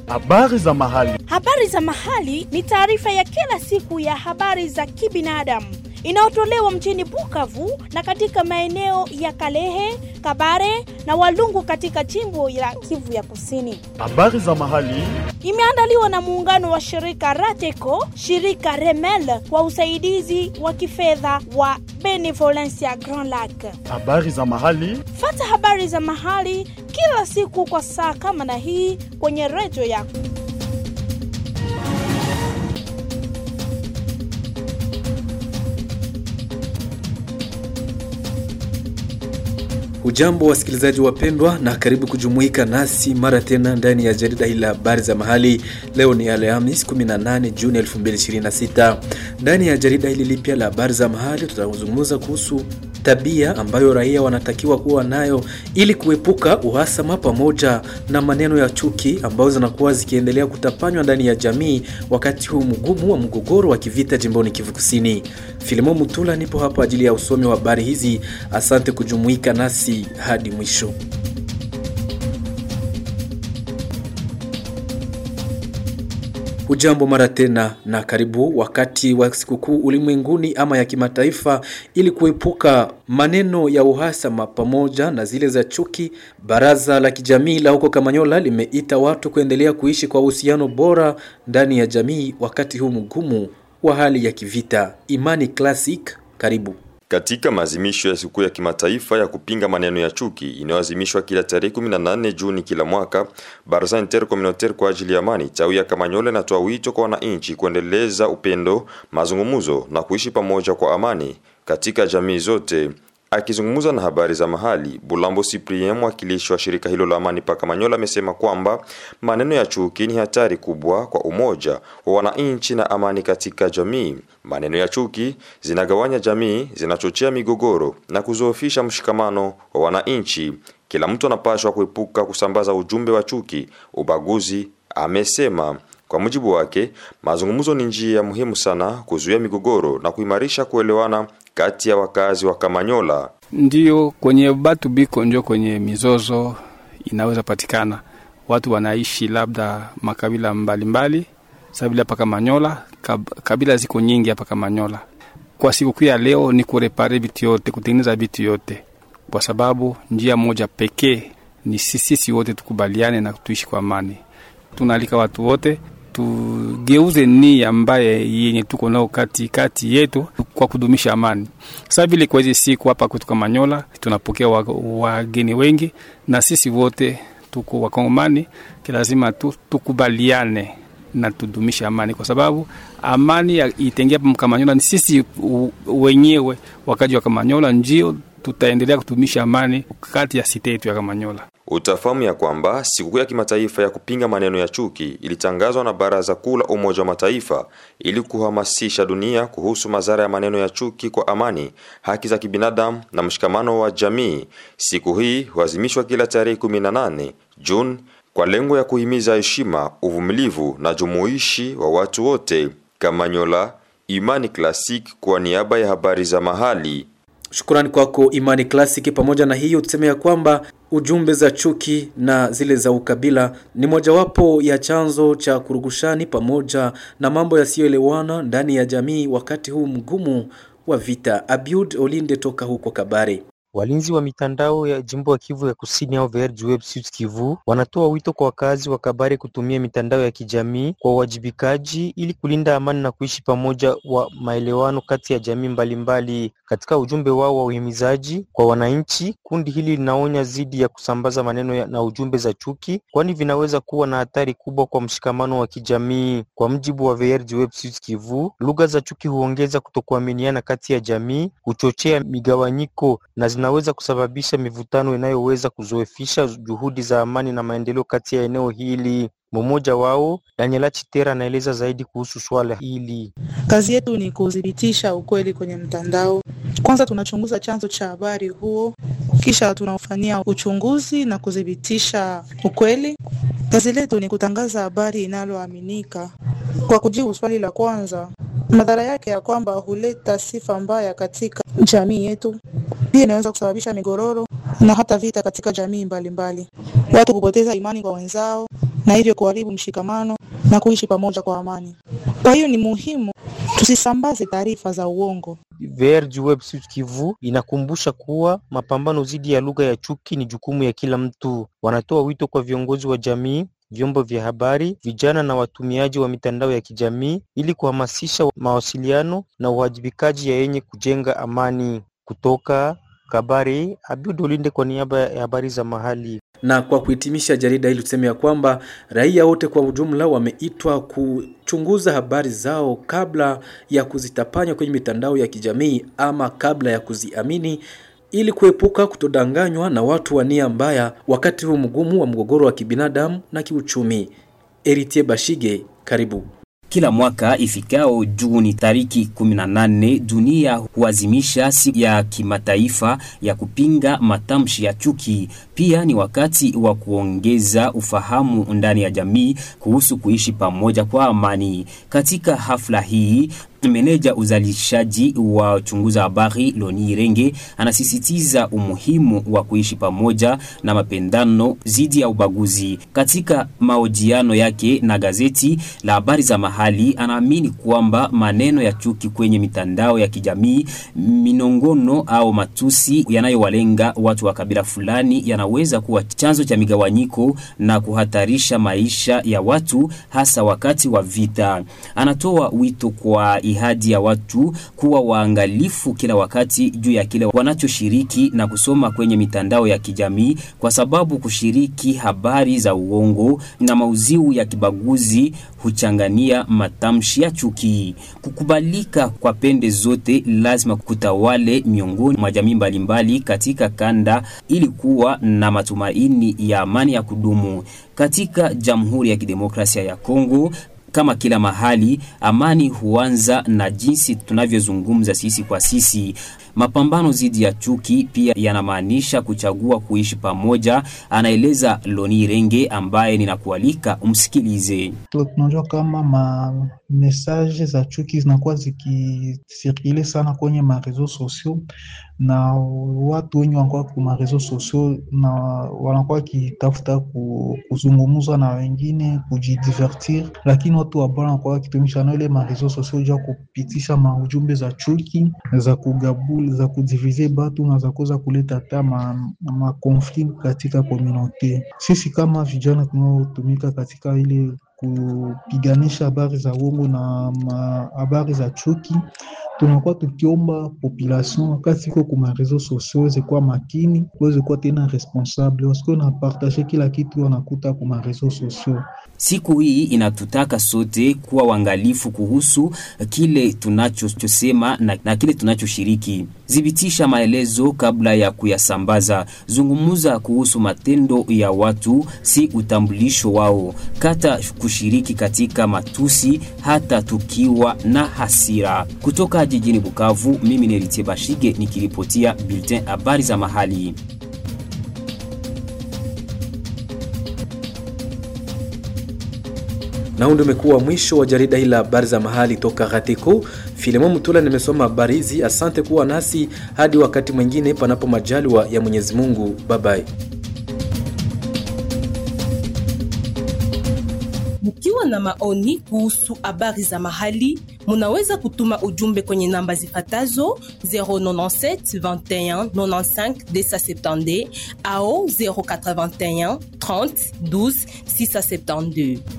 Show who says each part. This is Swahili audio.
Speaker 1: Habari za mahali.
Speaker 2: Habari za mahali ni taarifa ya kila siku ya habari za kibinadamu inayotolewa mjini Bukavu na katika maeneo ya Kalehe, Kabare na Walungu katika jimbo la Kivu ya Kusini.
Speaker 1: Habari za mahali.
Speaker 2: Imeandaliwa na muungano wa shirika Rateco, shirika Remel kwa usaidizi wa kifedha wa Benevolencia Grand Lac.
Speaker 1: Habari za mahali.
Speaker 2: Fata habari za mahali kila siku kwa saa kama na hii kwenye redio yako.
Speaker 3: Hujambo wasikilizaji wapendwa, na karibu kujumuika nasi mara tena ndani ya jarida hili la habari za mahali. Leo ni Alhamis 18 Juni 2026. Ndani ya jarida hili lipya la habari za mahali tutazungumza kuhusu tabia ambayo raia wanatakiwa kuwa nayo ili kuepuka uhasama pamoja na maneno ya chuki ambazo zinakuwa zikiendelea kutapanywa ndani ya jamii wakati huu mgumu wa mgogoro wa kivita jimboni Kivu Kusini. Filimo Mutula nipo hapa ajili ya usomi wa habari hizi. Asante kujumuika nasi hadi mwisho. Hujambo mara tena na karibu wakati wa sikukuu ulimwenguni ama ya kimataifa. Ili kuepuka maneno ya uhasama pamoja na zile za chuki, baraza la kijamii la huko Kamanyola limeita watu kuendelea kuishi kwa uhusiano bora ndani ya jamii wakati huu mgumu wa hali ya kivita. Imani Classic, karibu.
Speaker 4: Katika maazimisho ya siku ya kimataifa ya kupinga maneno ya chuki inayoazimishwa kila tarehe 18 Juni kila mwaka, Baraza Intercommunautaire kwa ajili ya amani tawi ya Kamanyola inatoa wito kwa wananchi kuendeleza upendo, mazungumzo na kuishi pamoja kwa amani katika jamii zote. Akizungumza na habari za mahali, Bulambo Cyprien, mwakilishi wa shirika hilo la amani pa Kamanyola, amesema kwamba maneno ya chuki ni hatari kubwa kwa umoja wa wananchi na amani katika jamii. Maneno ya chuki zinagawanya jamii, zinachochea migogoro na kuzoofisha mshikamano wa wananchi. Kila mtu anapaswa kuepuka kusambaza ujumbe wa chuki, ubaguzi, amesema. Kwa mujibu wake, mazungumzo ni njia muhimu sana kuzuia migogoro na kuimarisha kuelewana kati ya wakazi wa Kamanyola.
Speaker 5: Ndiyo kwenye batu biko njo kwenye mizozo inaweza patikana. Watu wanaishi labda makabila mbalimbali, sabila hapa Kamanyola, kab, kabila ziko nyingi hapa Kamanyola. Kwa sikukuu ya leo ni kurepare vitu yote, kutengeneza vitu yote, kwa sababu njia moja pekee ni sisi wote tukubaliane na tuishi kwa amani. Tunaalika watu wote tugeuze nia ambaye yenye tuko nao kati kati yetu kwa kudumisha amani. Sasa vile kwa hizi siku hapa kwetu Kamanyola tunapokea wageni wengi, na sisi wote tuko Wakongomani, lazima tu, tukubaliane na tudumishe amani, kwa sababu amani itengea hapa Kamanyola ni sisi wenyewe wakaji wa Kamanyola ndio tutaendelea kudumisha amani kati ya site yetu ya Kamanyola.
Speaker 4: Utafahamu ya kwamba sikukuu ya kimataifa ya kupinga maneno ya chuki ilitangazwa na Baraza Kuu la Umoja wa Mataifa ili kuhamasisha dunia kuhusu madhara ya maneno ya chuki kwa amani, haki za kibinadamu na mshikamano wa jamii. Siku hii huazimishwa kila tarehe 18 Juni kwa lengo ya kuhimiza heshima, uvumilivu na jumuishi wa watu wote. Kamanyola, Imani Classic kwa niaba ya habari za mahali.
Speaker 3: Shukrani kwako Imani Classic. Pamoja na hiyo, tuseme ya kwamba ujumbe za chuki na zile za ukabila ni mojawapo ya chanzo cha kurugushani pamoja na mambo yasiyoelewana ndani ya jamii wakati huu mgumu wa vita. Abiud Olinde toka huko Kabare.
Speaker 6: Walinzi wa mitandao ya jimbo ya Kivu ya Kusini au VRG Web Sud Kivu wanatoa wito kwa wakazi wa Kabare kutumia mitandao ya kijamii kwa uwajibikaji ili kulinda amani na kuishi pamoja wa maelewano kati ya jamii mbalimbali mbali. Katika ujumbe wao wa uhimizaji kwa wananchi, kundi hili linaonya dhidi ya kusambaza maneno ya na ujumbe za chuki, kwani vinaweza kuwa na hatari kubwa kwa mshikamano wa kijamii. Kwa mjibu wa VRG Web Sud Kivu, lugha za chuki huongeza kutokuaminiana kati ya jamii, huchochea migawanyiko na zinaweza kusababisha mivutano inayoweza kuzoefisha juhudi za amani na maendeleo kati ya eneo hili. Mmoja wao Daniela Chitera anaeleza zaidi kuhusu swala hili.
Speaker 7: Kazi yetu ni kudhibitisha ukweli kwenye mtandao. Kwanza tunachunguza chanzo cha habari huo, kisha tunaufanyia uchunguzi na kudhibitisha ukweli. Kazi letu ni kutangaza habari inaloaminika. Kwa kujibu swali la kwanza, madhara yake ya kwamba huleta sifa mbaya katika jamii yetu, pia inaweza kusababisha migororo na hata vita katika jamii mbalimbali mbali. Watu kupoteza imani kwa wenzao na hivyo kuharibu mshikamano na kuishi pamoja kwa amani. Kwa hiyo ni muhimu tusisambaze taarifa za uongo.
Speaker 6: VRG Web Sud Kivu inakumbusha kuwa mapambano dhidi ya lugha ya chuki ni jukumu ya kila mtu. Wanatoa wito kwa viongozi wa jamii, vyombo vya habari, vijana na watumiaji wa mitandao ya kijamii ili kuhamasisha mawasiliano na uwajibikaji ya yenye kujenga amani. Kutoka Kabari, Abiud Olinde kwa niaba ya habari za mahali.
Speaker 3: Na kwa kuhitimisha jarida hili tuseme ya kwamba raia wote kwa ujumla wameitwa kuchunguza habari zao kabla ya kuzitapanya kwenye mitandao ya kijamii ama kabla ya kuziamini ili kuepuka kutodanganywa na watu wa nia mbaya wakati huu mgumu wa mgogoro wa kibinadamu na kiuchumi. Eritie Bashige, karibu.
Speaker 8: Kila mwaka ifikao Juni tariki 18 dunia huazimisha siku ya kimataifa ya kupinga matamshi ya chuki. Pia ni wakati wa kuongeza ufahamu ndani ya jamii kuhusu kuishi pamoja kwa amani. Katika hafla hii Meneja uzalishaji wa uchunguza habari Loni Irenge anasisitiza umuhimu wa kuishi pamoja na mapendano dhidi ya ubaguzi. Katika mahojiano yake na gazeti la habari za mahali, anaamini kwamba maneno ya chuki kwenye mitandao ya kijamii, minongono au matusi yanayowalenga watu wa kabila fulani yanaweza kuwa chanzo cha migawanyiko na kuhatarisha maisha ya watu, hasa wakati wa vita. Anatoa wito kwa ihadi ya watu kuwa waangalifu kila wakati juu ya kile wanachoshiriki na kusoma kwenye mitandao ya kijamii, kwa sababu kushiriki habari za uongo na mauziu ya kibaguzi huchangania matamshi ya chuki. Kukubalika kwa pende zote lazima kutawale miongoni mwa jamii mbalimbali katika kanda ili kuwa na matumaini ya amani ya kudumu katika Jamhuri ya Kidemokrasia ya Kongo. Kama kila mahali, amani huanza na jinsi tunavyozungumza sisi kwa sisi. Mapambano dhidi ya chuki pia yanamaanisha kuchagua kuishi pamoja, anaeleza Loni Renge ambaye ninakualika umsikilize.
Speaker 9: Tunajua kama ma message za chuki zinakuwa zikisirkule sana kwenye mareseau sociaux na watu wenye wanakuwa ku mareseau sociaux na wanakuwa wakitafuta kuzungumza na wengine kujidivertir, lakini watu ambao wanakuwa wakitumisha nao ile mareseau sociaux juu ya kupitisha maujumbe za chuki za kugabula za kudivize batu na za kuweza kuleta hata makonflit ma katika komunote. Sisi kama vijana tunaotumika katika ile kupiganisha habari za uongo na habari za chuki, tunakuwa tukiomba population wakati iko kuma reseaux sociaux weze kuwa makini, weze kuwa tena responsable, wasikuwe na partage kila kitu wanakuta kuma reseaux sociaux.
Speaker 8: Siku hii inatutaka sote kuwa waangalifu kuhusu kile tunachosema na, na kile tunachoshiriki. Thibitisha maelezo kabla ya kuyasambaza. Zungumuza kuhusu matendo ya watu, si utambulisho wao. Kata kushiriki katika matusi, hata tukiwa na hasira. Kutoka jijini Bukavu, mimi ni Eritie Bashige nikiripotia bulletin habari za mahali.
Speaker 3: na huu ndio umekuwa mwisho wa jarida hili la habari za mahali toka Gateko. Filemon Mutula nimesoma habari hizi. Asante kuwa nasi hadi wakati mwingine, panapo majaliwa ya Mwenyezi Mungu. Babai.
Speaker 10: Mkiwa na maoni kuhusu habari za mahali, munaweza kutuma ujumbe kwenye namba zifatazo 097 21 95 270 au 081 30 12 672.